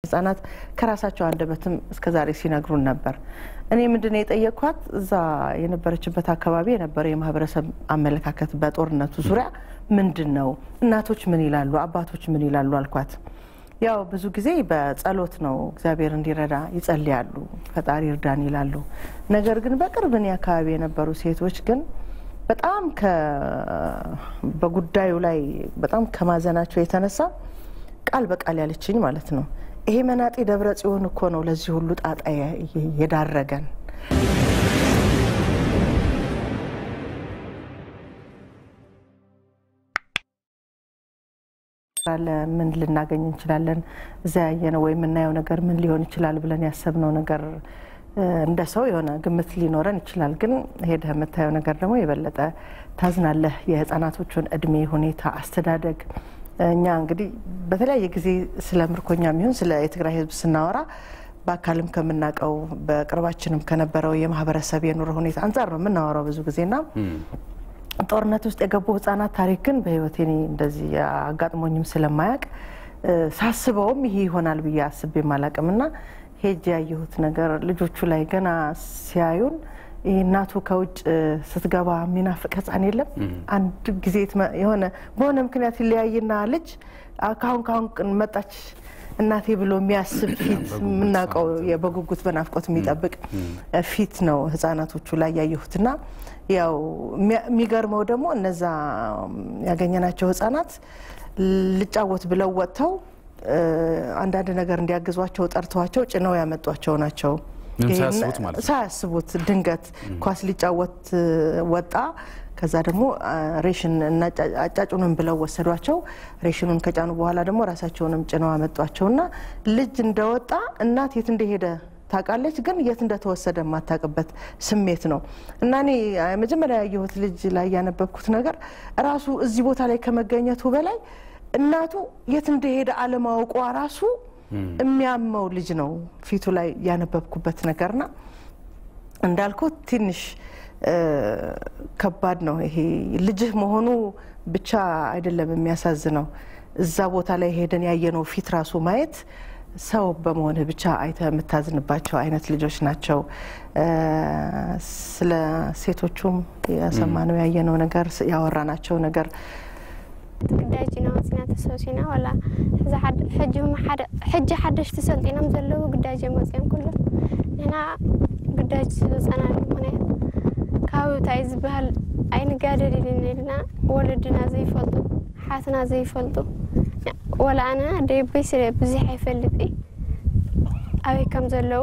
ህጻናት ከራሳቸው አንደበትም እስከዛሬ ሲነግሩን ነበር። እኔ ምንድን ነው የጠየቅኳት እዛ የነበረችበት አካባቢ የነበረው የማህበረሰብ አመለካከት በጦርነቱ ዙሪያ ምንድን ነው? እናቶች ምን ይላሉ? አባቶች ምን ይላሉ አልኳት። ያው ብዙ ጊዜ በጸሎት ነው እግዚአብሔር እንዲረዳ ይጸልያሉ፣ ፈጣሪ እርዳን ይላሉ። ነገር ግን በቅርብ እኔ አካባቢ የነበሩ ሴቶች ግን በጣም በጉዳዩ ላይ በጣም ከማዘናቸው የተነሳ ቃል በቃል ያለችኝ ማለት ነው ይሄ መናጤ ደብረ ጽዮን እኮ ነው ለዚህ ሁሉ ጣጣ የዳረገን። ምን ልናገኝ እንችላለን? እዛ ያየነው ወይ የምናየው ነገር ምን ሊሆን ይችላል ብለን ያሰብነው ነገር እንደ ሰው የሆነ ግምት ሊኖረን ይችላል። ግን ሄደህ የምታየው ነገር ደግሞ የበለጠ ታዝናለህ። የህፃናቶቹን እድሜ ሁኔታ፣ አስተዳደግ እኛ እንግዲህ በተለያየ ጊዜ ስለ ምርኮኛ የሚሆን ስለ የትግራይ ህዝብ ስናወራ በአካልም ከምናውቀው በቅርባችንም ከነበረው የማህበረሰብ የኑሮ ሁኔታ አንጻር ነው የምናወራው ብዙ ጊዜና ጦርነት ውስጥ የገቡ ህጻናት ታሪክ ግን በህይወቴ እኔ እንደዚህ አጋጥሞኝም ስለማያውቅ ሳስበውም ይሄ ይሆናል ብዬ አስቤም አላውቅምና ሄጅ ያየሁት ነገር ልጆቹ ላይ ገና ሲያዩን ይህ እናቱ ከውጭ ስትገባ የሚናፍቅ ህፃን የለም። አንድ ጊዜ የሆነ በሆነ ምክንያት ይለያይና ልጅ ካሁን ካሁን መጣች እናቴ ብሎ የሚያስብ ፊት የምናውቀው በጉጉት በናፍቆት የሚጠብቅ ፊት ነው ህጻናቶቹ ላይ ያየሁትና ያው የሚገርመው ደግሞ እነዛ ያገኘናቸው ህጻናት ልጫወት ብለው ወጥተው አንዳንድ ነገር እንዲያግዟቸው ጠርተዋቸው ጭነው ያመጧቸው ናቸው። ሳያስቡት ድንገት ኳስ ሊጫወት ወጣ። ከዛ ደግሞ ሬሽን አጫጩንም ብለው ወሰዷቸው። ሬሽኑን ከጫኑ በኋላ ደግሞ ራሳቸውንም ጭነው አመጧቸውና ልጅ እንደወጣ እናት የት እንደሄደ ታውቃለች፣ ግን የት እንደተወሰደ የማታውቅበት ስሜት ነው እና እኔ መጀመሪያ ያየሁት ልጅ ላይ ያነበብኩት ነገር ራሱ እዚህ ቦታ ላይ ከመገኘቱ በላይ እናቱ የት እንደሄደ አለማወቋ ራሱ የሚያመው ልጅ ነው ፊቱ ላይ ያነበብኩበት ነገርና እንዳልኩት ትንሽ ከባድ ነው። ይሄ ልጅህ መሆኑ ብቻ አይደለም የሚያሳዝነው፣ እዛ ቦታ ላይ ሄደን ያየነው ፊት ራሱ ማየት ሰው በመሆንህ ብቻ አይተ የምታዝንባቸው አይነት ልጆች ናቸው። ስለ ሴቶቹም የሰማነው ያየነው ነገር ያወራናቸው ነገር ግዳጅና ወፂና ተሰብሲና ዋላ ሕጂ ሓደሽቲ ሰልጢኖም ዘለዉ ግዳጅ መፅኦም ኩሉ ንሕና ግዳጅ ዝበፀናሉ ምክንያት ካብ እንታይ ዝበሃል ኣይንጋደል ኢልና ኢልና ወለድና ዘይፈልጡ ሓትና ዘይፈልጡ ወላ ኣነ ደበይ ስለ ብዙሕ ኣይፈልጥ ኣበይ ከም ዘለዉ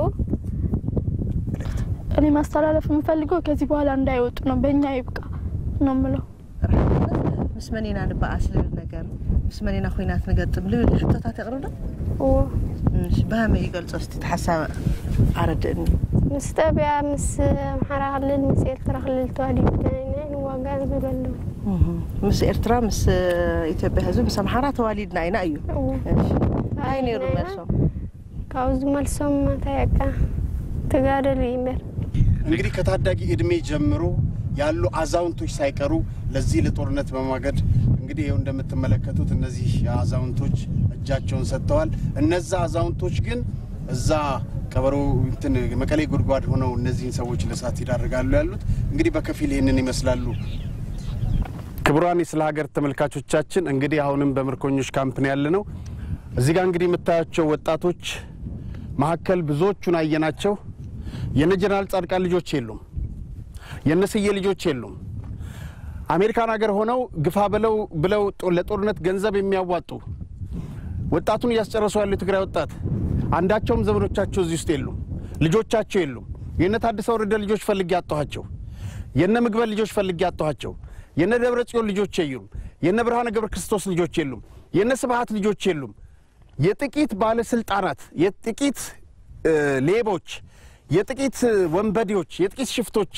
እኔ ማስተላለፍ የምፈልገው ከዚህ በኋላ እንዳይወጡ ነው። በእኛ ይብቃ ነው ምለው። ምስ መኔና ንበኣስ ልብል ነገር ምስ መኔና ኩናት ንገጥም ልብል ሕቶታት የቕርብ ዶ ብኸመይ ይገልፆ እስቲ ተሓሳብ ኣረድእኒ ምስ ኢትዮጵያ ምስ ኣምሓራ ክልል ምስ ኤርትራ ክልል ተዋዲድና ንዋጋ ዝብሉ ኣለዉ ምስ ኤርትራ ምስ ኢትዮጵያ ህዝቢ ምስ ኣምሓራ ተዋሊድና ኢና እዩ ኣይ ነይሩ መልሶም ካብኡ ዝመልሶም እንታይ በቃ ተጋደሉ ይምበር እንግዲህ ከታዳጊ እድሜ ጀምሮ ያሉ አዛውንቶች ሳይቀሩ ለዚህ ለጦርነት በማገድ እንግዲህ ይኸው እንደምትመለከቱት እነዚህ አዛውንቶች እጃቸውን ሰጥተዋል። እነዛ አዛውንቶች ግን እዛ ቀበሮ እንትን መቀሌ ጉድጓድ ሆነው እነዚህን ሰዎች ለእሳት ይዳርጋሉ ያሉት እንግዲህ በከፊል ይህንን ይመስላሉ። ክቡራን የስለ ሀገር ተመልካቾቻችን እንግዲህ አሁንም በምርኮኞች ካምፕ ነው ያለ ነው። እዚህ ጋር እንግዲህ የምታያቸው ወጣቶች መካከል ብዙዎቹን አየናቸው። የነ ጀነራል ጻድቃን ልጆች የሉም። የነስዬ ልጆች የሉም። አሜሪካን ሀገር ሆነው ግፋ ብለው ብለው ለጦርነት ገንዘብ የሚያዋጡ ወጣቱን እያስጨረሱ ያሉ የትግራይ ወጣት አንዳቸውም ዘመዶቻቸው እዚህ ውስጥ የሉም። ልጆቻቸው የሉም። የነ ታደሰ ወረደ ልጆች ፈልጌ ያጣኋቸው፣ የነ ምግበል ልጆች ፈልጌ ያጣኋቸው፣ የነ ደብረ ጽዮን ልጆች የሉም። የነ ብርሃነ ገብረ ክርስቶስ ልጆች የሉም። የነ ስብሀት ልጆች የሉም። የጥቂት ባለስልጣናት፣ የጥቂት ሌቦች፣ የጥቂት ወንበዴዎች፣ የጥቂት ሽፍቶች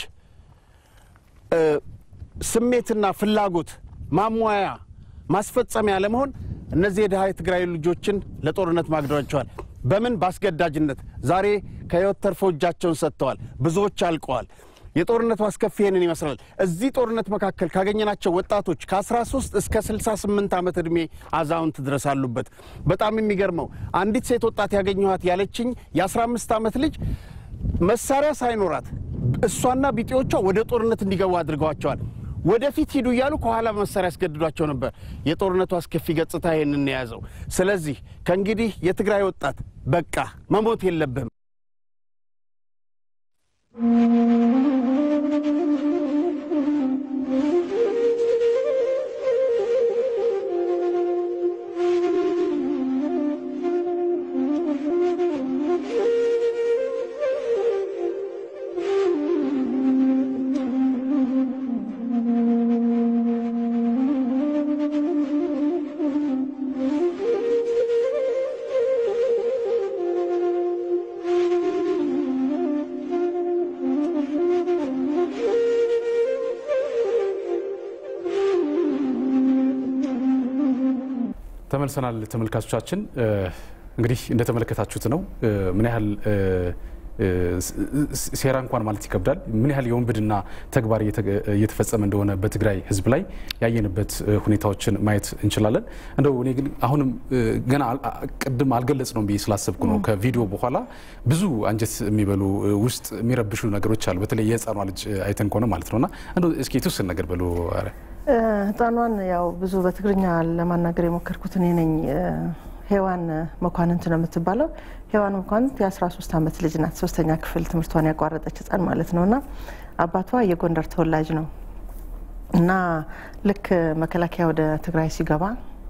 ስሜትና ፍላጎት ማሟያ ማስፈጸሚያ ለመሆን እነዚህ የድሃ የትግራይ ልጆችን ለጦርነት ማግደዋቸዋል። በምን በአስገዳጅነት ዛሬ ከህይወት ተርፎ እጃቸውን ሰጥተዋል። ብዙዎች አልቀዋል። የጦርነቱ አስከፊ ይህንን ይመስላል። እዚህ ጦርነት መካከል ካገኘናቸው ወጣቶች ከ13 እስከ 68 ዓመት ዕድሜ አዛውንት ድረስ አሉበት። በጣም የሚገርመው አንዲት ሴት ወጣት ያገኘኋት ያለችኝ የ15 ዓመት ልጅ መሳሪያ ሳይኖራት እሷና ቢጤዎቿ ወደ ጦርነት እንዲገቡ አድርገዋቸዋል። ወደፊት ሂዱ እያሉ ከኋላ መሳሪያ ያስገድዷቸው ነበር። የጦርነቱ አስከፊ ገጽታ ይህንን የያዘው። ስለዚህ ከእንግዲህ የትግራይ ወጣት በቃ መሞት የለብህም። ተመልሰናል ተመልካቾቻችን። እንግዲህ እንደተመለከታችሁት ነው ምን ያህል ሴራ እንኳን ማለት ይከብዳል። ምን ያህል የወንብድና ተግባር እየተፈጸመ እንደሆነ በትግራይ ሕዝብ ላይ ያየንበት ሁኔታዎችን ማየት እንችላለን። እንደው እኔ ግን አሁንም ገና ቅድም አልገለጽ ነው ብዬ ስላሰብኩ ነው ከቪዲዮ በኋላ ብዙ አንጀት የሚበሉ ውስጥ የሚረብሹ ነገሮች አሉ። በተለይ የህፃኗ ልጅ አይተን ከሆነ ማለት ነውና እንደው እስኪ የተወሰነ ነገር በሉ። ህፃኗን ያው ብዙ በትግርኛ ለማናገር የሞከርኩት እኔ ነኝ። ሄዋን መኳንንት ነው የምትባለው። ሄዋን መኳንንት የ13 ዓመት ልጅ ናት። ሶስተኛ ክፍል ትምህርቷን ያቋረጠች ህፃን ማለት ነው እና አባቷ የጎንደር ተወላጅ ነው እና ልክ መከላከያ ወደ ትግራይ ሲገባ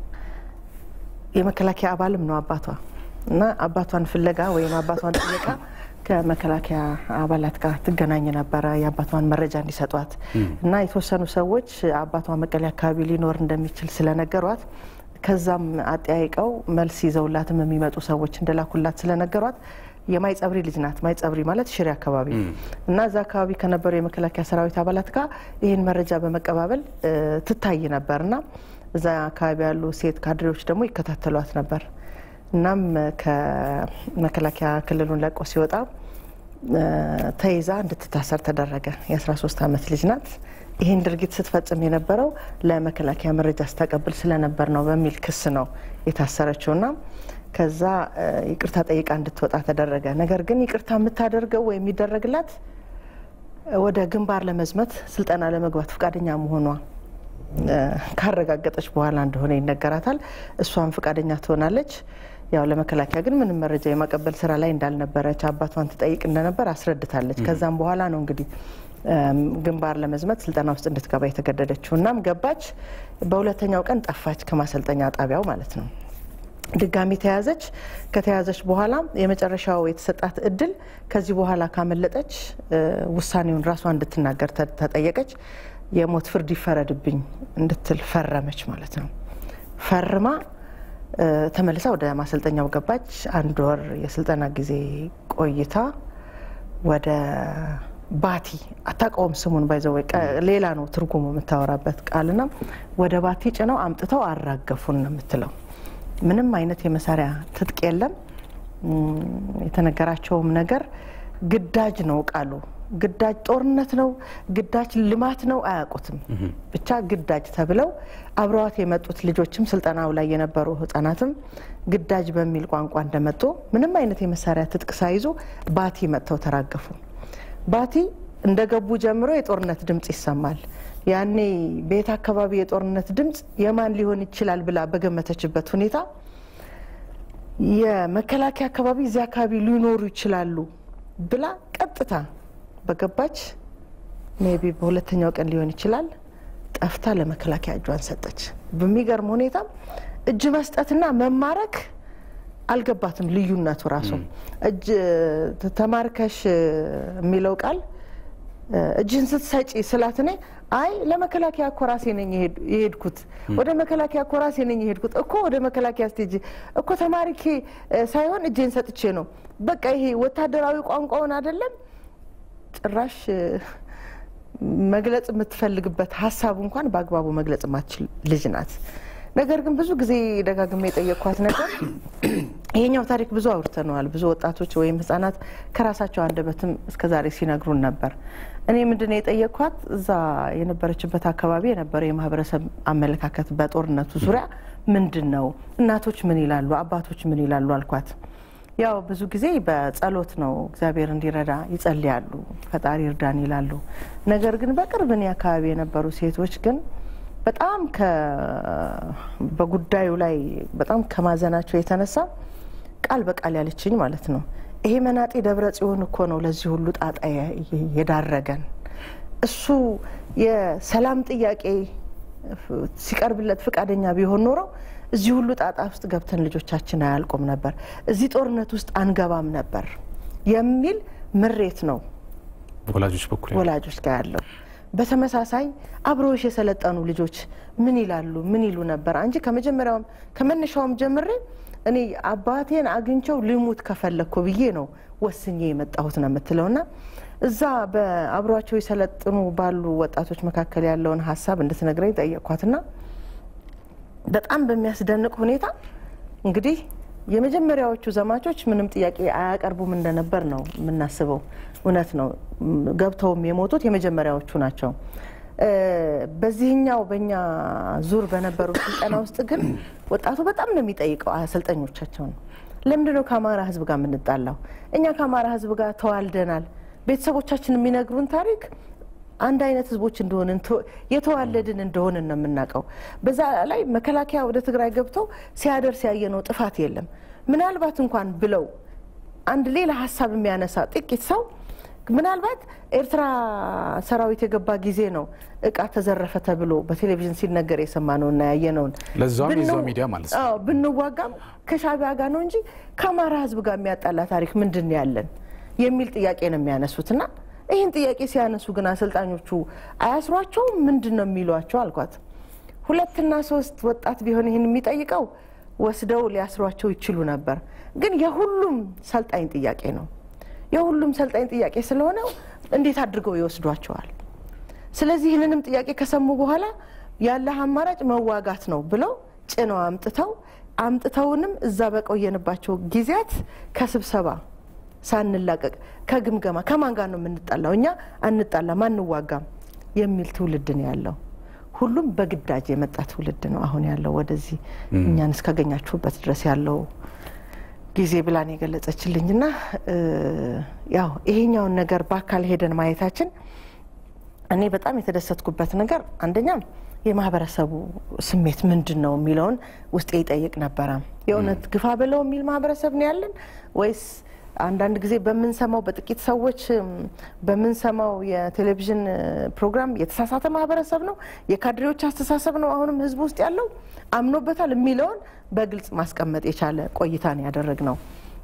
የመከላከያ አባልም ነው አባቷ እና አባቷን ፍለጋ ወይም አባቷን ጥየቃ ከመከላከያ አባላት ጋር ትገናኝ ነበረ። የአባቷን መረጃ እንዲሰጧት እና የተወሰኑ ሰዎች አባቷ መቀሌ አካባቢ ሊኖር እንደሚችል ስለነገሯት ከዛም አጠያይቀው መልስ ይዘውላትም የሚመጡ ሰዎች እንደላኩላት ስለነገሯት የማይጸብሪ ልጅ ናት። ማይጸብሪ ማለት ሽሬ አካባቢ እና እዛ አካባቢ ከነበሩ የመከላከያ ሰራዊት አባላት ጋር ይህን መረጃ በመቀባበል ትታይ ነበር እና እዛ አካባቢ ያሉ ሴት ካድሬዎች ደግሞ ይከታተሏት ነበር። እናም ከመከላከያ ክልሉን ለቆ ሲወጣ ተይዛ እንድትታሰር ተደረገ። የ13 ዓመት ልጅ ናት። ይህን ድርጊት ስትፈጽም የነበረው ለመከላከያ መረጃ ስታቀብል ስለነበር ነው በሚል ክስ ነው የታሰረችውና ከዛ ይቅርታ ጠይቃ እንድትወጣ ተደረገ። ነገር ግን ይቅርታ የምታደርገው ወይ የሚደረግላት ወደ ግንባር ለመዝመት ስልጠና ለመግባት ፈቃደኛ መሆኗ ካረጋገጠች በኋላ እንደሆነ ይነገራታል። እሷም ፈቃደኛ ትሆናለች። ያው ለመከላከያ ግን ምንም መረጃ የማቀበል ስራ ላይ እንዳልነበረች አባቷን ትጠይቅ እንደነበር አስረድታለች። ከዛም በኋላ ነው እንግዲህ ግንባር ለመዝመት ስልጠና ውስጥ እንድትገባ የተገደደችው። እናም ገባች። በሁለተኛው ቀን ጠፋች ከማሰልጠኛ ጣቢያው ማለት ነው። ድጋሚ ተያዘች። ከተያዘች በኋላ የመጨረሻው የተሰጣት እድል ከዚህ በኋላ ካመለጠች ውሳኔውን ራሷ እንድትናገር ተጠየቀች። የሞት ፍርድ ይፈረድብኝ እንድትል ፈረመች ማለት ነው። ፈርማ ተመልሳ ወደ ማሰልጠኛው ገባች። አንድ ወር የስልጠና ጊዜ ቆይታ ወደ ባቲ አታውቀውም ስሙን ባይዘው ሌላ ነው ትርጉሙ የምታወራበት ቃልና ወደ ባቲ ጭነው አምጥተው አራገፉን ነው የምትለው። ምንም አይነት የመሳሪያ ትጥቅ የለም። የተነገራቸውም ነገር ግዳጅ ነው ቃሉ ግዳጅ ጦርነት ነው፣ ግዳጅ ልማት ነው፣ አያውቁትም። ብቻ ግዳጅ ተብለው አብረዋት የመጡት ልጆችም ስልጠናው ላይ የነበሩ ህጻናትም ግዳጅ በሚል ቋንቋ እንደመጡ ምንም አይነት የመሳሪያ ትጥቅ ሳይዙ ባቲ መጥተው ተራገፉ። ባቲ እንደገቡ ጀምሮ የጦርነት ድምጽ ይሰማል። ያኔ ቤት አካባቢ የጦርነት ድምጽ የማን ሊሆን ይችላል ብላ በገመተችበት ሁኔታ የመከላከያ አካባቢ እዚያ አካባቢ ሊኖሩ ይችላሉ ብላ ቀጥታ በገባች ሜቢ በሁለተኛው ቀን ሊሆን ይችላል ጠፍታ ለመከላከያ እጇን ሰጠች። በሚገርም ሁኔታ እጅ መስጠትና መማረክ አልገባትም። ልዩነቱ ራሱ እጅ ተማርከሽ የሚለው ቃል እጅህን ስትሰጪ ስላት እኔ አይ ለመከላከያ እኮ ራሴ ነኝ የሄድኩት ወደ መከላከያ እኮ ራሴ ነኝ የሄድኩት እኮ ወደ መከላከያ ስቴጅ እኮ ተማሪኬ ሳይሆን እጄን ሰጥቼ ነው። በቃ ይሄ ወታደራዊ ቋንቋውን አይደለም ጭራሽ መግለጽ የምትፈልግበት ሀሳቡ እንኳን በአግባቡ መግለጽ የማትችል ልጅ ናት። ነገር ግን ብዙ ጊዜ ደጋግሜ የጠየቅኳት ነገር ይሄኛው ታሪክ ብዙ አውርተነዋል። ብዙ ወጣቶች ወይም ህጻናት ከራሳቸው አንደበትም እስከዛሬ ሲነግሩን ነበር። እኔ ምንድን ነው የጠየቅኳት እዛ የነበረችበት አካባቢ የነበረው የማህበረሰብ አመለካከት በጦርነቱ ዙሪያ ምንድን ነው? እናቶች ምን ይላሉ? አባቶች ምን ይላሉ? አልኳት። ያው ብዙ ጊዜ በጸሎት ነው እግዚአብሔር እንዲረዳ ይጸልያሉ፣ ፈጣሪ እርዳን ይላሉ። ነገር ግን በቅርብ እኔ አካባቢ የነበሩ ሴቶች ግን በጣም በጉዳዩ ላይ በጣም ከማዘናቸው የተነሳ ቃል በቃል ያለችኝ ማለት ነው ይሄ መናጤ ደብረ ጽዮን እኮ ነው ለዚህ ሁሉ ጣጣ የዳረገን። እሱ የሰላም ጥያቄ ሲቀርብለት ፈቃደኛ ቢሆን ኖረው እዚህ ሁሉ ጣጣ ውስጥ ገብተን ልጆቻችን አያልቁም ነበር፣ እዚህ ጦርነት ውስጥ አንገባም ነበር የሚል ምሬት ነው ወላጆች በኩል ወላጆች ጋር ያለው። በተመሳሳይ አብረውሽ የሰለጠኑ ልጆች ምን ይላሉ? ምን ይሉ ነበር? አንቺ ከመጀመሪያውም ከመነሻውም ጀምሬ እኔ አባቴን አግኝቸው ልሙት ከፈለግኩ ብዬ ነው ወስኜ የመጣሁት ነው የምትለው ና እዛ በአብሯቸው የሰለጥኑ ባሉ ወጣቶች መካከል ያለውን ሀሳብ እንድትነግረኝ ጠየቅኳትና በጣም በሚያስደንቅ ሁኔታ እንግዲህ የመጀመሪያዎቹ ዘማቾች ምንም ጥያቄ አያቀርቡም እንደነበር ነው የምናስበው። እውነት ነው። ገብተውም የሞቱት የመጀመሪያዎቹ ናቸው። በዚህኛው በእኛ ዙር በነበሩ ስልጠና ውስጥ ግን ወጣቱ በጣም ነው የሚጠይቀው አሰልጠኞቻቸውን። ለምንድን ነው ከአማራ ሕዝብ ጋር የምንጣላው? እኛ ከአማራ ሕዝብ ጋር ተዋልደናል። ቤተሰቦቻችን የሚነግሩን ታሪክ አንድ አይነት ህዝቦች እንደሆንን የተዋለድን እንደሆንን ነው የምናውቀው። በዛ ላይ መከላከያ ወደ ትግራይ ገብተው ሲያደርስ ያየነው ጥፋት የለም። ምናልባት እንኳን ብለው አንድ ሌላ ሀሳብ የሚያነሳ ጥቂት ሰው ምናልባት ኤርትራ ሰራዊት የገባ ጊዜ ነው እቃ ተዘረፈ ተብሎ በቴሌቪዥን ሲነገር የሰማነው እና ያየነውን ለዛውም የዛው ሚዲያ ማለት ነው። አዎ ብንዋጋም ከሻቢያ ጋር ነው እንጂ ከአማራ ህዝብ ጋር የሚያጣላ ታሪክ ምንድን ነው ያለን የሚል ጥያቄ ነው የሚያነሱት እና ይህን ጥያቄ ሲያነሱ ግን አሰልጣኞቹ አያስሯቸውም? ምንድን ነው የሚሏቸው አልኳት። ሁለትና ሶስት ወጣት ቢሆን ይህን የሚጠይቀው ወስደው ሊያስሯቸው ይችሉ ነበር። ግን የሁሉም ሰልጣኝ ጥያቄ ነው። የሁሉም ሰልጣኝ ጥያቄ ስለሆነ እንዴት አድርገው ይወስዷቸዋል? ስለዚህ ይህንንም ጥያቄ ከሰሙ በኋላ ያለህ አማራጭ መዋጋት ነው ብለው ጭነው አምጥተው አምጥተውንም እዛ በቆየንባቸው ጊዜያት ከስብሰባ ሳንላቀቅ ከግምገማ ከማን ጋር ነው የምንጣላው? እኛ አንጣላም፣ አንዋጋም የሚል ትውልድ ነው ያለው። ሁሉም በግዳጅ የመጣ ትውልድ ነው አሁን ያለው ወደዚህ እኛን እስካገኛችሁበት ድረስ ያለው ጊዜ ብላን የገለጸችልኝና ያው ይሄኛውን ነገር በአካል ሄደን ማየታችን እኔ በጣም የተደሰትኩበት ነገር አንደኛም የማህበረሰቡ ስሜት ምንድን ነው የሚለውን ውስጤ ይጠይቅ ነበረ። የእውነት ግፋ ብለው የሚል ማህበረሰብ ነው ያለን ወይስ አንዳንድ ጊዜ በምንሰማው በጥቂት ሰዎች በምንሰማው የቴሌቪዥን ፕሮግራም የተሳሳተ ማህበረሰብ ነው፣ የካድሬዎች አስተሳሰብ ነው አሁንም ህዝብ ውስጥ ያለው አምኖበታል የሚለውን በግልጽ ማስቀመጥ የቻለ ቆይታ ነው ያደረግ ነው።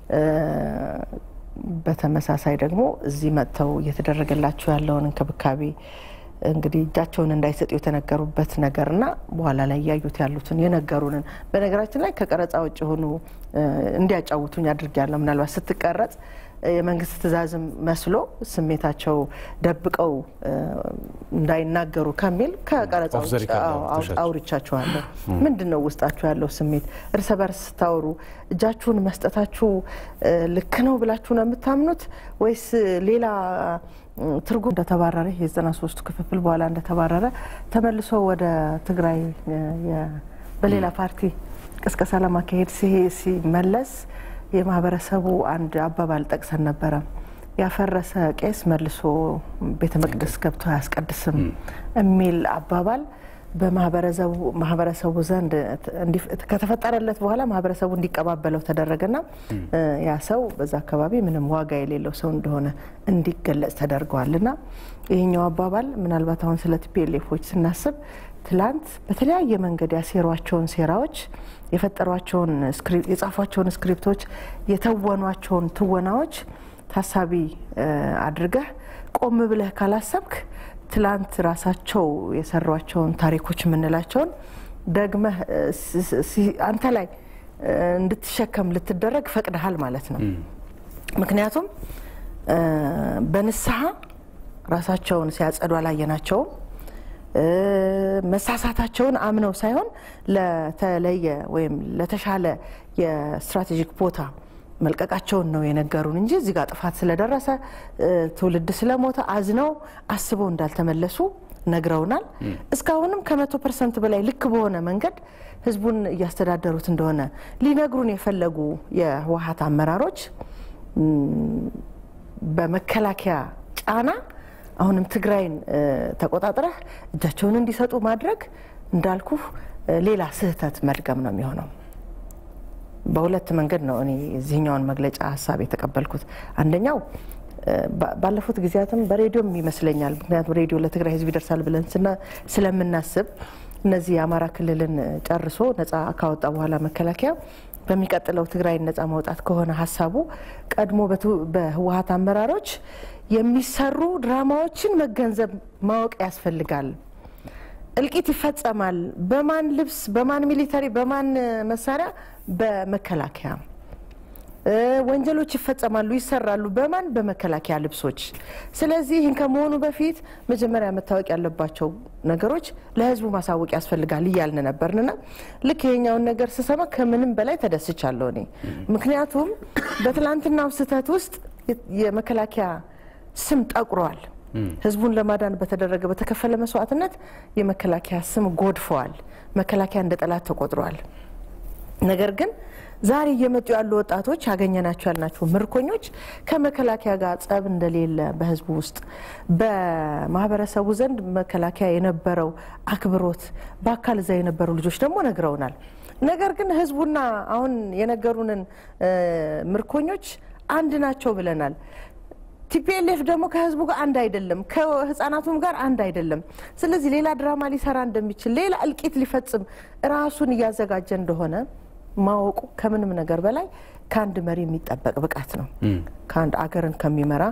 በተመሳሳይ ደግሞ እዚህ መጥተው እየተደረገላቸው ያለውን እንክብካቤ እንግዲህ እጃቸውን እንዳይሰጡ የተነገሩበት ነገርና በኋላ ላይ እያዩት ያሉትን የነገሩንን በነገራችን ላይ ከቀረጻ ውጭ የሆኑ እንዲያጫውቱኝ አድርጊያለሁ። ምናልባት ስትቀረጽ የመንግስት ትዕዛዝም መስሎ ስሜታቸው ደብቀው እንዳይናገሩ ከሚል ከቀረጻ ውጭ አውርቻችኋለሁ። ምንድን ነው ውስጣችሁ ያለው ስሜት? እርስ በርስ ስታወሩ እጃችሁን መስጠታችሁ ልክ ነው ብላችሁ ነው የምታምኑት ወይስ ሌላ ትርጉም እንደተባረረ የዘጠና ሶስቱ ክፍፍል በኋላ እንደተባረረ ተመልሶ ወደ ትግራይ በሌላ ፓርቲ ቅስቀሳ ለማካሄድ ሲመለስ የማህበረሰቡ አንድ አባባል ጠቅሰን ነበረ። ያፈረሰ ቄስ መልሶ ቤተ መቅደስ ገብቶ አያስቀድስም የሚል አባባል በማህበረሰቡ ዘንድ ከተፈጠረለት በኋላ ማህበረሰቡ እንዲቀባበለው ተደረገና ያ ሰው በዛ አካባቢ ምንም ዋጋ የሌለው ሰው እንደሆነ እንዲገለጽ ተደርገዋልና ይህኛው አባባል ምናልባት አሁን ስለ ቲፒኤልኤፎች ስናስብ ትላንት በተለያየ መንገድ ያሴሯቸውን ሴራዎች የፈጠሯቸውን የጻፏቸውን ስክሪፕቶች የተወኗቸውን ትወናዎች ታሳቢ አድርገህ ቆም ብለህ ካላሰብክ ትላንት ራሳቸው የሰሯቸውን ታሪኮች የምንላቸውን ደግመህ አንተ ላይ እንድትሸከም ልትደረግ ፈቅደሃል ማለት ነው። ምክንያቱም በንስሐ ራሳቸውን ሲያጸዱ አላየናቸውም። መሳሳታቸውን አምነው ሳይሆን ለተለየ ወይም ለተሻለ የስትራቴጂክ ቦታ መልቀቃቸውን ነው የነገሩን እንጂ እዚህ ጋር ጥፋት ስለደረሰ ትውልድ ስለሞተ አዝነው አስበው እንዳልተመለሱ ነግረውናል። እስካሁንም ከመቶ ፐርሰንት በላይ ልክ በሆነ መንገድ ህዝቡን እያስተዳደሩት እንደሆነ ሊነግሩን የፈለጉ የህወሀት አመራሮች በመከላከያ ጫና አሁንም ትግራይን ተቆጣጥረህ እጃቸውን እንዲሰጡ ማድረግ እንዳልኩ ሌላ ስህተት መድገም ነው የሚሆነው። በሁለት መንገድ ነው እኔ እዚህኛውን መግለጫ ሀሳብ የተቀበልኩት። አንደኛው ባለፉት ጊዜያትም በሬዲዮም ይመስለኛል፣ ምክንያቱም ሬዲዮ ለትግራይ ህዝብ ይደርሳል ብለን ስለምናስብ እነዚህ የአማራ ክልልን ጨርሶ ነጻ ካወጣ በኋላ መከላከያ በሚቀጥለው ትግራይን ነጻ ማውጣት ከሆነ ሀሳቡ ቀድሞ በህወሀት አመራሮች የሚሰሩ ድራማዎችን መገንዘብ ማወቅ ያስፈልጋል። እልቂት ይፈጸማል። በማን ልብስ፣ በማን ሚሊተሪ፣ በማን መሳሪያ? በመከላከያ ወንጀሎች ይፈጸማሉ፣ ይሰራሉ። በማን? በመከላከያ ልብሶች። ስለዚህ ይህን ከመሆኑ በፊት መጀመሪያ መታወቅ ያለባቸው ነገሮች ለህዝቡ ማሳወቅ ያስፈልጋል እያልን ነበርንና ልክ ይሄኛውን ነገር ስሰማ ከምንም በላይ ተደስቻለሁ እኔ ምክንያቱም በትላንትናው ስህተት ውስጥ የመከላከያ ስም ጠቁሯል። ህዝቡን ለማዳን በተደረገ በተከፈለ መስዋዕትነት የመከላከያ ስም ጎድፈዋል። መከላከያ እንደ ጠላት ተቆጥሯል። ነገር ግን ዛሬ እየመጡ ያሉ ወጣቶች ያገኘናቸው ያልናቸው ምርኮኞች ከመከላከያ ጋር ጸብ እንደሌለ በህዝቡ ውስጥ በማህበረሰቡ ዘንድ መከላከያ የነበረው አክብሮት በአካል እዛ የነበሩ ልጆች ደግሞ ነግረውናል። ነገር ግን ህዝቡና አሁን የነገሩንን ምርኮኞች አንድ ናቸው ብለናል። ቲፒኤልኤፍ ደግሞ ከህዝቡ ጋር አንድ አይደለም፣ ከህፃናቱም ጋር አንድ አይደለም። ስለዚህ ሌላ ድራማ ሊሰራ እንደሚችል ሌላ እልቂት ሊፈጽም ራሱን እያዘጋጀ እንደሆነ ማወቁ ከምንም ነገር በላይ ከአንድ መሪ የሚጠበቅ ብቃት ነው። ከአንድ አገርን ከሚመራ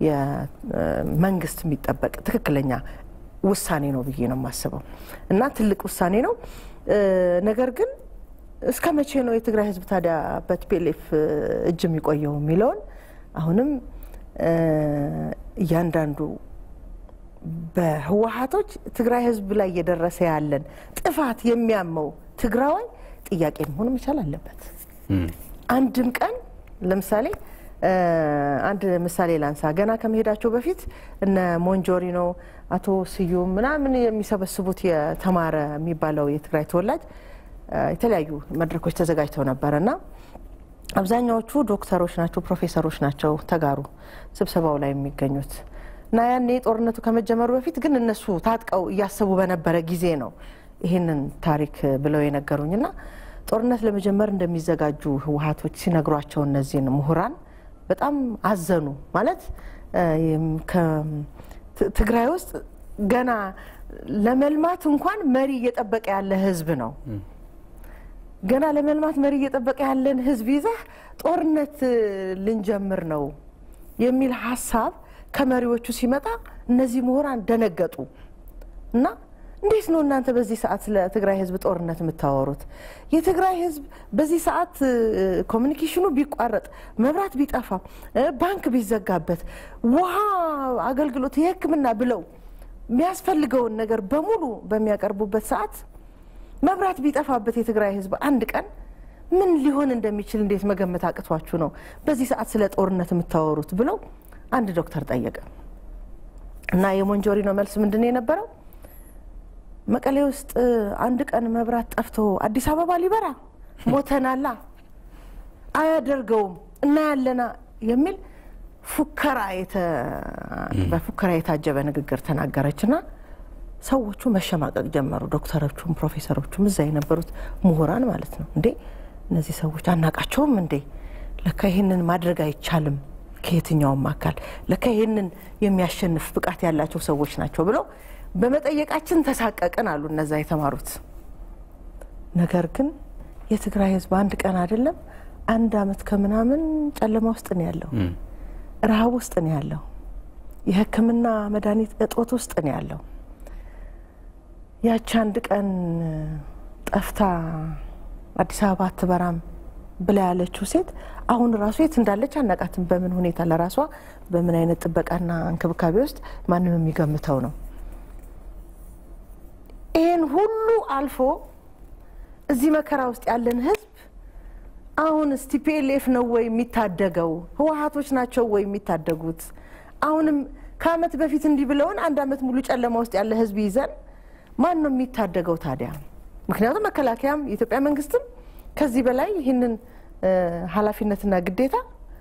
የመንግስት የሚጠበቅ ትክክለኛ ውሳኔ ነው ብዬ ነው የማስበው እና ትልቅ ውሳኔ ነው። ነገር ግን እስከ መቼ ነው የትግራይ ህዝብ ታዲያ በቲፒኤልኤፍ እጅ የሚቆየው የሚለውን አሁንም እያንዳንዱ በህወሀቶች ትግራይ ህዝብ ላይ እየደረሰ ያለን ጥፋት የሚያመው ትግራዋይ ጥያቄ መሆን መቻል አለበት። አንድም ቀን ለምሳሌ አንድ ምሳሌ ላንሳ። ገና ከመሄዳቸው በፊት እነ ሞንጆሪኖ፣ አቶ ስዩም ምናምን የሚሰበስቡት የተማረ የሚባለው የትግራይ ተወላጅ የተለያዩ መድረኮች ተዘጋጅተው ነበረ እና አብዛኛዎቹ ዶክተሮች ናቸው፣ ፕሮፌሰሮች ናቸው ተጋሩ ስብሰባው ላይ የሚገኙት እና ያኔ ጦርነቱ ከመጀመሩ በፊት ግን እነሱ ታጥቀው እያሰቡ በነበረ ጊዜ ነው ይህንን ታሪክ ብለው የነገሩኝና ጦርነት ለመጀመር እንደሚዘጋጁ ህወሀቶች ሲነግሯቸው እነዚህን ምሁራን በጣም አዘኑ። ማለት ትግራይ ውስጥ ገና ለመልማት እንኳን መሪ እየጠበቀ ያለ ህዝብ ነው። ገና ለመልማት መሪ እየጠበቀ ያለን ህዝብ ይዘህ ጦርነት ልንጀምር ነው የሚል ሀሳብ ከመሪዎቹ ሲመጣ እነዚህ ምሁራን ደነገጡ እና እንዴት ነው እናንተ በዚህ ሰዓት ስለ ትግራይ ህዝብ ጦርነት የምታወሩት? የትግራይ ህዝብ በዚህ ሰዓት ኮሚኒኬሽኑ ቢቋረጥ፣ መብራት ቢጠፋ፣ ባንክ ቢዘጋበት፣ ውሃ አገልግሎት፣ የሕክምና ብለው የሚያስፈልገውን ነገር በሙሉ በሚያቀርቡበት ሰዓት መብራት ቢጠፋበት የትግራይ ህዝብ አንድ ቀን ምን ሊሆን እንደሚችል እንዴት መገመት አቅቷችሁ ነው በዚህ ሰዓት ስለ ጦርነት የምታወሩት? ብለው አንድ ዶክተር ጠየቀ እና የሞንጆሪኖ መልስ ምንድን ነው የነበረው? መቀሌ ውስጥ አንድ ቀን መብራት ጠፍቶ አዲስ አበባ ሊበራ ሞተናላ፣ አያደርገውም እናያለና የሚል ፉከራ በፉከራ የታጀበ ንግግር ተናገረችና ሰዎቹ መሸማቀቅ ጀመሩ። ዶክተሮቹም ፕሮፌሰሮቹም እዛ የነበሩት ምሁራን ማለት ነው። እንዴ እነዚህ ሰዎች አናቃቸውም እንዴ? ለካ ይህንን ማድረግ አይቻልም ከየትኛውም አካል ለካ ይህንን የሚያሸንፍ ብቃት ያላቸው ሰዎች ናቸው ብለው በመጠየቃችን ተሳቀቅን አሉ እነዛ የተማሩት። ነገር ግን የትግራይ ህዝብ አንድ ቀን አይደለም አንድ አመት ከምናምን ጨለማ ውስጥ ነው ያለው፣ ረሃብ ውስጥ ነው ያለው፣ የሕክምና መድኃኒት እጦት ውስጥ ነው ያለው። ያቺ አንድ ቀን ጠፍታ አዲስ አበባ አትበራም ብላ ያለችው ሴት አሁን ራሱ የት እንዳለች አናቃትም። በምን ሁኔታ ለራሷ በምን አይነት ጥበቃና እንክብካቤ ውስጥ ማንም የሚገምተው ነው። ይህን ሁሉ አልፎ እዚህ መከራ ውስጥ ያለን ህዝብ አሁን እስቲ ፒኤልኤፍ ነው ወይ የሚታደገው? ህወሀቶች ናቸው ወይ የሚታደጉት? አሁንም ከአመት በፊት እንዲህ ብለውን አንድ አመት ሙሉ ጨለማ ውስጥ ያለ ህዝብ ይዘን ማን ነው የሚታደገው ታዲያ? ምክንያቱም መከላከያም የኢትዮጵያ መንግስትም ከዚህ በላይ ይህንን ኃላፊነትና ግዴታ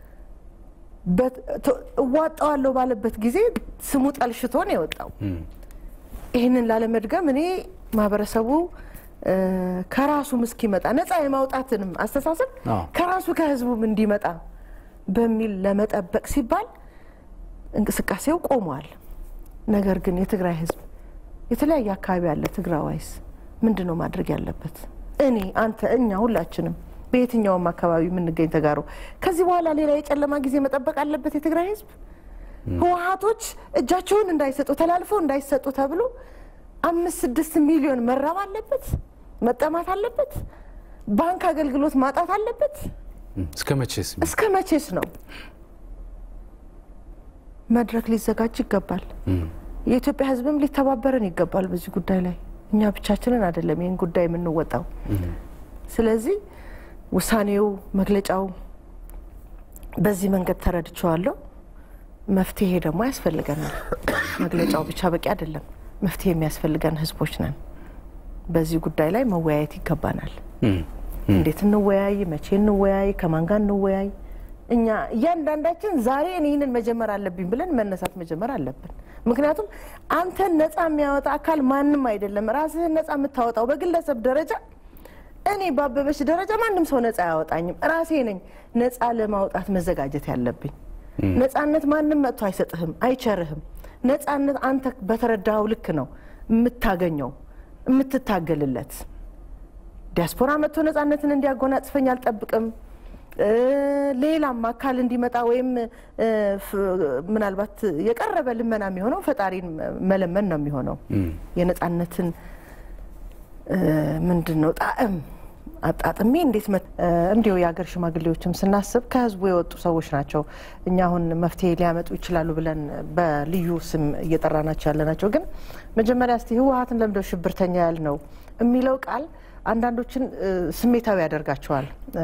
እዋጣዋለሁ ባለበት ጊዜ ስሙ ጠልሽቶ ነው የወጣው። ይህንን ላለመድገም እኔ ማህበረሰቡ ከራሱም እስኪመጣ ነፃ የማውጣትንም አስተሳሰብ ከራሱ ከህዝቡም እንዲመጣ በሚል ለመጠበቅ ሲባል እንቅስቃሴው ቆሟል። ነገር ግን የትግራይ ህዝብ የተለያየ አካባቢ ያለ ትግራዋይስ ምንድን ነው ማድረግ ያለበት? እኔ፣ አንተ፣ እኛ ሁላችንም በየትኛውም አካባቢ የምንገኝ ተጋሩ ከዚህ በኋላ ሌላ የጨለማ ጊዜ መጠበቅ አለበት የትግራይ ህዝብ? ህወሀቶች እጃቸውን እንዳይሰጡ ተላልፈው እንዳይሰጡ ተብሎ አምስት ስድስት ሚሊዮን መራብ አለበት፣ መጠማት አለበት፣ ባንክ አገልግሎት ማጣት አለበት። እስከ መቼስ እስከ መቼስ ነው? መድረክ ሊዘጋጅ ይገባል። የኢትዮጵያ ህዝብም ሊተባበረን ይገባል በዚህ ጉዳይ ላይ እኛ ብቻችንን አይደለም ይህን ጉዳይ የምንወጣው። ስለዚህ ውሳኔው፣ መግለጫው በዚህ መንገድ ተረድቼዋለሁ። መፍትሄ ደግሞ ያስፈልገናል። መግለጫው ብቻ በቂ አይደለም። መፍትሄ የሚያስፈልገን ህዝቦች ነን። በዚህ ጉዳይ ላይ መወያየት ይገባናል። እንዴት እንወያይ? መቼ እንወያይ? ከማን ጋር እንወያይ? እኛ እያንዳንዳችን ዛሬ እኔ ይህንን መጀመር አለብኝ ብለን መነሳት መጀመር አለብን። ምክንያቱም አንተን ነፃ የሚያወጣ አካል ማንም አይደለም። ራስህን ነፃ የምታወጣው በግለሰብ ደረጃ እኔ ባበበች ደረጃ ማንም ሰው ነፃ አያወጣኝም። ራሴ ነኝ ነፃ ለማውጣት መዘጋጀት ያለብኝ። ነፃነት ማንም መጥቶ አይሰጥህም፣ አይቸርህም። ነፃነት አንተ በተረዳኸው ልክ ነው የምታገኘው የምትታገልለት። ዲያስፖራ መጥቶ ነፃነትን እንዲያጎናጽፈኝ አልጠብቅም። ሌላም አካል እንዲመጣ ወይም ምናልባት የቀረበ ልመና የሚሆነው ፈጣሪን መለመን ነው የሚሆነው የነፃነትን ምንድን ነው ጣዕም አጣጥሜ እንዴት እንዲሁ የሀገር ሽማግሌዎችም ስናስብ ከህዝቡ የወጡ ሰዎች ናቸው። እኛ አሁን መፍትሄ ሊያመጡ ይችላሉ ብለን በልዩ ስም እየጠራናቸው ያለ ናቸው። ግን መጀመሪያ እስቲ ህወሀትን ለምደው ሽብርተኛ ያል ነው የሚለው ቃል አንዳንዶችን ስሜታዊ ያደርጋቸዋል።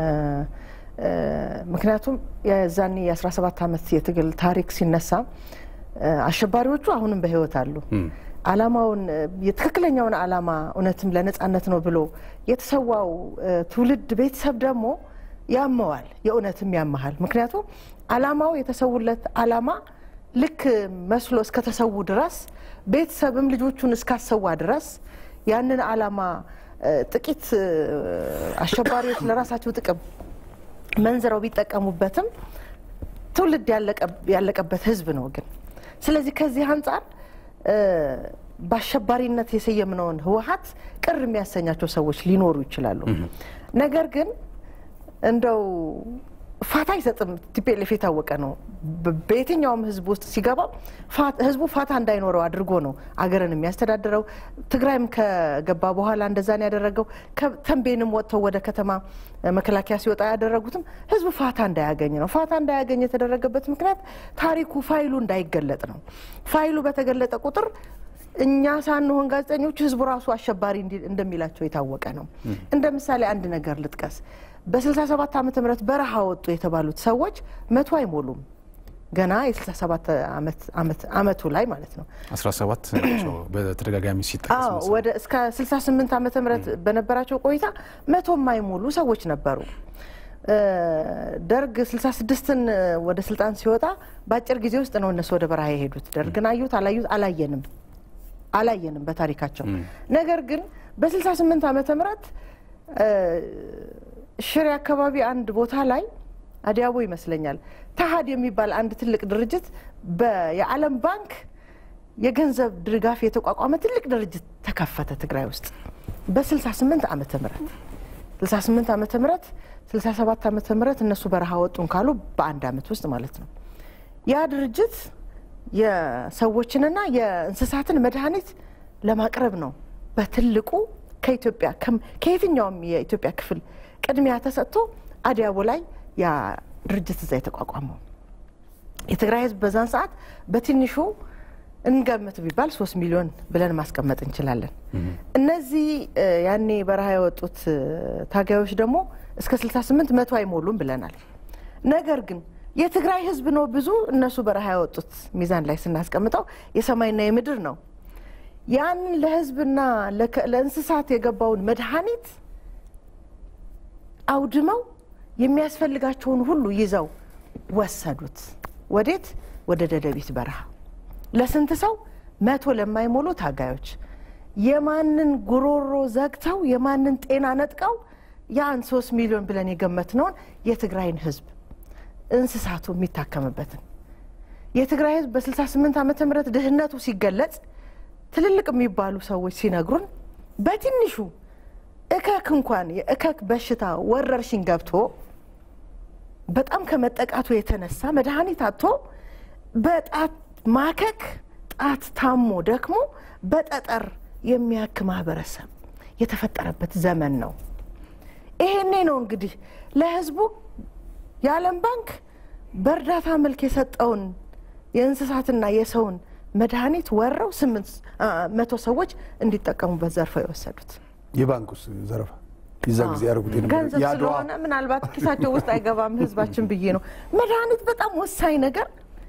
ምክንያቱም የዛኔ የ17 ዓመት የትግል ታሪክ ሲነሳ አሸባሪዎቹ አሁንም በህይወት አሉ። አላማውን የትክክለኛውን አላማ እውነትም ለነጻነት ነው ብሎ የተሰዋው ትውልድ ቤተሰብ ደግሞ ያመዋል፣ የእውነትም ያመሃል። ምክንያቱም አላማው የተሰውለት አላማ ልክ መስሎ እስከተሰዉ ድረስ ቤተሰብም ልጆቹን እስካሰዋ ድረስ ያንን አላማ ጥቂት አሸባሪዎች ለራሳቸው ጥቅም መንዝረው ቢጠቀሙበትም ትውልድ ያለቀበት ህዝብ ነው ግን ስለዚህ ከዚህ አንጻር በአሸባሪነት የሰየምነውን ህወሀት ቅር የሚያሰኛቸው ሰዎች ሊኖሩ ይችላሉ። ነገር ግን እንደው ፋታ አይሰጥም። ቲፒኤልኤፍ የታወቀ ነው። በየትኛውም ህዝብ ውስጥ ሲገባ ህዝቡ ፋታ እንዳይኖረው አድርጎ ነው አገርን የሚያስተዳድረው። ትግራይም ከገባ በኋላ እንደዛን ያደረገው። ተንቤንም ወጥተው ወደ ከተማ መከላከያ ሲወጣ ያደረጉትም ህዝቡ ፋታ እንዳያገኝ ነው። ፋታ እንዳያገኝ የተደረገበት ምክንያት ታሪኩ ፋይሉ እንዳይገለጥ ነው። ፋይሉ በተገለጠ ቁጥር እኛ ሳንሆን ጋዜጠኞች ህዝቡ ራሱ አሸባሪ እንደሚላቸው የታወቀ ነው። እንደ ምሳሌ አንድ ነገር ልጥቀስ። በ67 ዓመተ ምህረት በረሃ ወጡ የተባሉት ሰዎች መቶ አይሞሉም። ገና የ67 አመቱ ላይ ማለት ነው። 17 ናቸው በተደጋጋሚ ሲጠቀስ ወደ እስከ 68 ዓመተ ምህረት በነበራቸው ቆይታ መቶ የማይሞሉ ሰዎች ነበሩ። ደርግ 66ን ወደ ስልጣን ሲወጣ በአጭር ጊዜ ውስጥ ነው እነሱ ወደ በረሃ የሄዱት። ደርግን አዩት አላዩት አላየንም አላየንም በታሪካቸው። ነገር ግን በ68 ዓመተ ምህረት ሽሬ አካባቢ አንድ ቦታ ላይ አዲያቦ ይመስለኛል ተሀድ የሚባል አንድ ትልቅ ድርጅት የዓለም ባንክ የገንዘብ ድጋፍ የተቋቋመ ትልቅ ድርጅት ተከፈተ ትግራይ ውስጥ በ68 ዓመተ ምህረት 68 ዓመተ ምህረት 67 ዓመተ ምህረት እነሱ በረሃ ወጡን ካሉ በአንድ ዓመት ውስጥ ማለት ነው። ያ ድርጅት የሰዎችንና የእንስሳትን መድኃኒት ለማቅረብ ነው በትልቁ ከኢትዮጵያ ከየትኛውም የኢትዮጵያ ክፍል ቅድሚያ ተሰጥቶ አዲያቦ ላይ ያ ድርጅት እዛ የተቋቋመው የትግራይ ሕዝብ በዛን ሰዓት በትንሹ እንገምት ቢባል ሶስት ሚሊዮን ብለን ማስቀመጥ እንችላለን። እነዚህ እ፣ ያኔ በረሃ የወጡት እ፣ ታጋዮች ደግሞ እስከ 68 መቶ አይሞሉም ብለናል። ነገር ግን የትግራይ ህዝብ ነው ብዙ፣ እነሱ በረሃ የወጡት ሚዛን ላይ ስናስቀምጠው የሰማይና የምድር ነው። ያንን ለህዝብና ለከ- ለእንስሳት የገባውን መድኃኒት አውድመው የሚያስፈልጋቸውን ሁሉ ይዘው ወሰዱት። ወዴት? ወደ ደደቢት በረሃ። ለስንት ሰው? መቶ ለማይሞሉ ታጋዮች የማንን ጉሮሮ ዘግተው የማንን ጤና ነጥቀው ያን ሶስት ሚሊዮን ብለን የገመትነውን የትግራይን ህዝብ እንስሳቱ የሚታከምበትን የትግራይ ህዝብ በ68 ዓመተ ምህረት ድህነቱ ሲገለጽ ትልልቅ የሚባሉ ሰዎች ሲነግሩን በትንሹ እከክ እንኳን የእከክ በሽታ ወረርሽኝ ገብቶ በጣም ከመጠቃቱ የተነሳ መድኃኒት አጥቶ በጣት ማከክ ጣት ታሞ ደክሞ በጠጠር የሚያክ ማህበረሰብ የተፈጠረበት ዘመን ነው። ይሄኔ ነው እንግዲህ ለህዝቡ የዓለም ባንክ በእርዳታ መልክ የሰጠውን የእንስሳትና የሰውን መድኃኒት ወረው ስምንት አ፣ መቶ ሰዎች እንዲጠቀሙበት ዘርፈው የወሰዱት የባንኩስ ዘረፋ የዛ ጊዜ ያደረጉት የነበረ ገንዘብ የአድዋ ስለሆነ ምናልባት ኪሳቸው ውስጥ አይገባም ህዝባችን ብዬ ነው። መድኃኒት በጣም ወሳኝ ነገር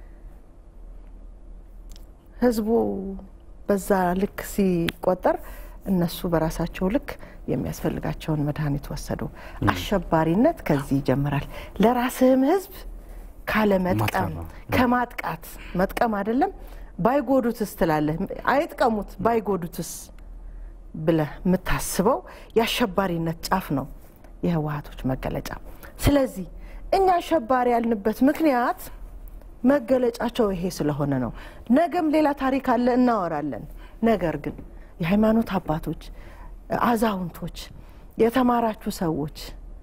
ህዝቡ በዛ ልክ ሲቆጠር እነሱ በራሳቸው ልክ የሚያስፈልጋቸውን መድኃኒት ወሰዱ። አሸባሪነት ከዚህ ይጀምራል። ለራስህም ህዝብ ካለመጥቀም ማጥቃት ነው። ከማጥቃት መጥቀም አይደለም ባይጎዱትስ ትላለህ። አይጥቀሙት ባይጎዱትስ ብለህ የምታስበው የአሸባሪነት ጫፍ ነው የህወሀቶች መገለጫ። ስለዚህ እኛ አሸባሪ ያልንበት ምክንያት መገለጫቸው ይሄ ስለሆነ ነው። ነገም ሌላ ታሪክ አለ እናወራለን። ነገር ግን የሃይማኖት አባቶች፣ አዛውንቶች፣ የተማራችሁ ሰዎች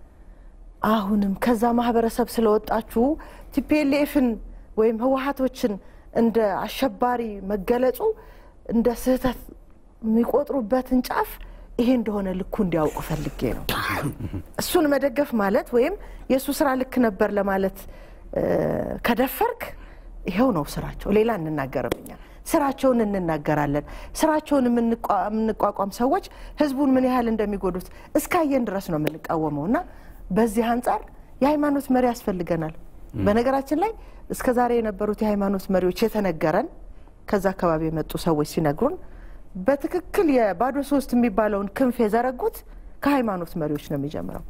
አሁንም ከዛ ማህበረሰብ ስለወጣችሁ ቲፒኤልኤፍን ወይም ህወሀቶችን እንደ አሸባሪ መገለጹ እንደ ስህተት የሚቆጥሩበትን ጫፍ ይሄ እንደሆነ ልኩ እንዲያውቁ ፈልጌ ነው። እሱን መደገፍ ማለት ወይም የእሱ ስራ ልክ ነበር ለማለት እ፣ ከደፈርክ ይኸው ነው ስራቸው። ሌላ እንናገርም እኛ ስራቸውን እንናገራለን። ስራቸውን የምንቋ- የምንቋቋም ሰዎች ህዝቡን ምን ያህል እንደሚጎዱት እስካየን ድረስ ነው የምንቃወመው እና በዚህ አንጻር የሃይማኖት መሪ ያስፈልገናል። በነገራችን ላይ እስከ ዛሬ የነበሩት የሃይማኖት መሪዎች የተነገረን ከዛ አካባቢ የመጡ ሰዎች ሲነግሩን በትክክል የባዶ ሶስት የሚባለውን ክንፍ የዘረጉት ከሃይማኖት መሪዎች ነው የሚጀምረው።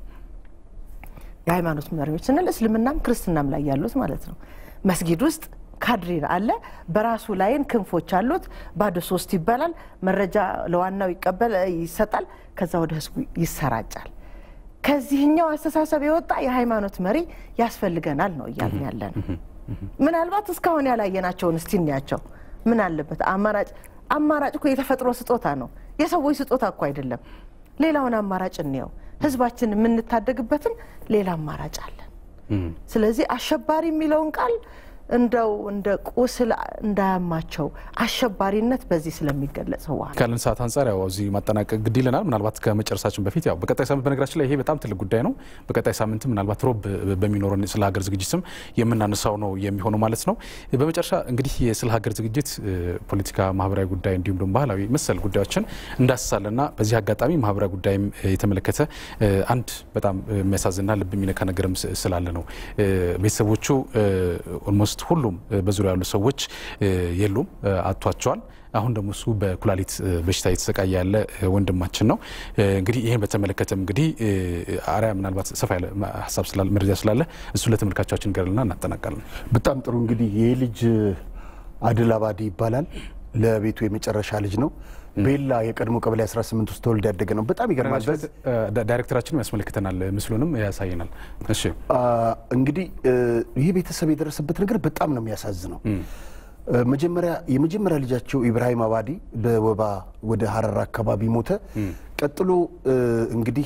የሃይማኖት መሪዎች ስንል እስልምናም ክርስትናም ላይ ያሉት ማለት ነው። መስጊድ ውስጥ ካድሬ አለ፣ በራሱ ላይን ክንፎች አሉት። ባዶ ሶስት ይባላል። መረጃ ለዋናው ይቀበል ይሰጣል፣ ከዛ ወደ ህዝቡ ይሰራጫል። ከዚህኛው አስተሳሰብ የወጣ የሃይማኖት መሪ ያስፈልገናል ነው እያልን ያለን። ምናልባት እስካሁን ያላየናቸውን እስቲ እንያቸው። ምን አለበት አማራጭ አማራጭ እኮ የተፈጥሮ ስጦታ ነው፣ የሰዎች ስጦታ እኮ አይደለም። ሌላውን አማራጭ እንየው። ህዝባችን የምንታደግበትን ሌላ አማራጭ አለን። ስለዚህ አሸባሪ የሚለውን ቃል እንደው እንደ ቁስል እንዳያማቸው አሸባሪነት በዚህ ስለሚገለጽ ህወሓት ካለን ሰዓት አንጻር ያው እዚህ ማጠናቀቅ ግድ ይለናል። ምናልባት ከመጨረሳችን በፊት ያው በቀጣይ ሳምንት በነገራችን ላይ ይሄ በጣም ትልቅ ጉዳይ ነው። በቀጣይ ሳምንትም ምናልባት ሮብ በሚኖረን ስለ ሀገር ዝግጅትም የምናነሳው ነው የሚሆነው ማለት ነው። በመጨረሻ እንግዲህ ስለ ሀገር ዝግጅት ፖለቲካ፣ ማህበራዊ ጉዳይ እንዲሁም ደግሞ ባህላዊ መሰል ጉዳዮችን እንዳስሳለና በዚህ አጋጣሚ ማህበራዊ ጉዳይም የተመለከተ አንድ በጣም የሚያሳዝንና ልብ የሚነካ ነገርም ስላለ ነው ቤተሰቦቹ ኦልሞስት ሁሉም በዙሪያ ያሉ ሰዎች የሉም፣ አጥቷቸዋል። አሁን ደግሞ እሱ በኩላሊት በሽታ እየተሰቃየ ያለ ወንድማችን ነው። እንግዲህ ይህን በተመለከተም እንግዲህ አርያ ምናልባት ሰፋ ያለ ሀሳብ ስላለ መረጃ ስላለ እሱ ለተመልካቾቻችን ገርልና እናጠናቃለን። በጣም ጥሩ እንግዲህ ይህ ልጅ አድል አባዲ ይባላል። ለቤቱ የመጨረሻ ልጅ ነው። ቤላ የቀድሞ ቀበሌ 18 ውስጥ ተወልዶ ያደገ ነው። በጣም ይገርማል። በዚህ ዳይሬክተራችንም ያስመለክተናል፣ ምስሉንም ያሳየናል። እሺ እንግዲህ ይህ ቤተሰብ የደረሰበት ነገር በጣም ነው የሚያሳዝነው። መጀመሪያ የመጀመሪያ ልጃቸው ኢብራሂም አባዲ በወባ ወደ ሀረር አካባቢ ሞተ። ቀጥሎ እንግዲህ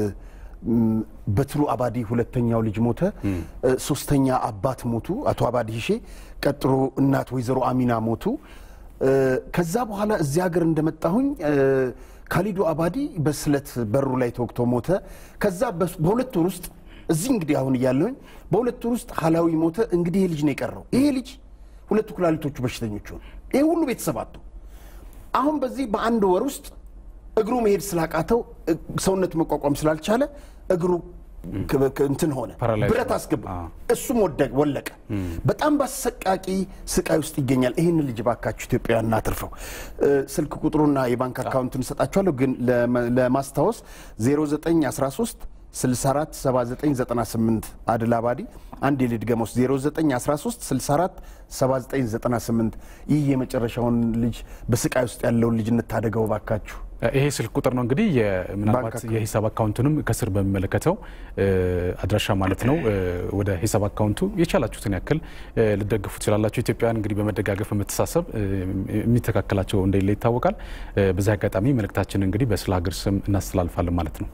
በትሩ አባዲ ሁለተኛው ልጅ ሞተ። ሶስተኛ አባት ሞቱ፣ አቶ አባዲ ሂሼ። ቀጥሎ እናት ወይዘሮ አሚና ሞቱ። ከዛ በኋላ እዚህ ሀገር እንደመጣሁኝ ካሊዶ አባዲ በስለት በሩ ላይ ተወግቶ ሞተ። ከዛ በሁለት ወር ውስጥ እዚህ እንግዲህ አሁን እያለሁኝ በሁለት ወር ውስጥ ሀላዊ ሞተ። እንግዲህ ይሄ ልጅ ነው የቀረው። ይሄ ልጅ ሁለቱ ኩላሊቶቹ በሽተኞች ሆኑ። ይህ ሁሉ ቤተሰብ አጡ። አሁን በዚህ በአንድ ወር ውስጥ እግሩ መሄድ ስላቃተው እ- ሰውነት መቋቋም ስላልቻለ እግሩ ክ- ክ- እንትን ሆነ፣ ፓራላይዝ ብረት ሆነ። አስገባ። አዎ። እሱም ወደ- ወለቀ። በጣም በአሰቃቂ ስቃይ ውስጥ ይገኛል። ይህን ልጅ ባካችሁ ኢትዮጵያውያን እናትርፈው። እ፣ ስልክ ቁጥሩና የባንክ አካውንቱን እሰጣችኋለሁ፣ ግን ለመ- ለማስታወስ 0913 64 7998 አድል አባዲ አንድ የልድ ገሞስ 0913 64 7998 ይህ የመጨረሻውን ልጅ በስቃይ ውስጥ ያለውን ልጅ እንታደገው ባካችሁ። ይሄ ስልክ ቁጥር ነው እንግዲህ የ- ምናልባት አካውንት። የሂሳብ አካውንቱንም ከስር በሚመለከተው እ፣ አድራሻ ማለት ነው እ፣ ወደ ሂሳብ አካውንቱ የቻላችሁትን ያክል እ፣ ልደግፉ ትችላላችሁ። ኢትዮጵያውያን እንግዲህ በመደጋገፍ በመተሳሰብ እ፣ የሚተካከላቸው እንደሌለ ይታወቃል። እ፣ በዚህ አጋጣሚ መልእክታችን እንግዲህ በስለ ሀገር ስም እናስተላልፋለን ማለት ነው።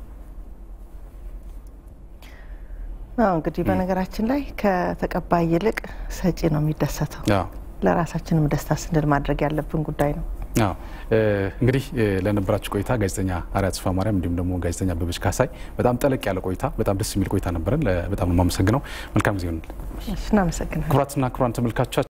አዎ እንግዲህ በነገራችን ላይ ከተቀባይ ይልቅ ሰጪ ነው የሚደሰተው። አዎ። ለራሳችንም ደስታ ስንል ማድረግ ያለብን ጉዳይ ነው። አዎ እ፣ እንግዲህ እ፣ ለነበራችሁ ቆይታ ጋዜጠኛ አርያ ተስፋ ማርያም እንዲሁም ደግሞ ጋዜጠኛ አበበች ካሳይ በጣም ጠለቅ ያለ ቆይታ፣ በጣም ደስ የሚል ቆይታ ነበረን። ለ- በጣም ነው የማመሰግነው። መልካም ጊዜ ይሆንልን። እሺ፣ እናመሰግናለን። ክቡራትና ክቡራን ተመልካቾቻችን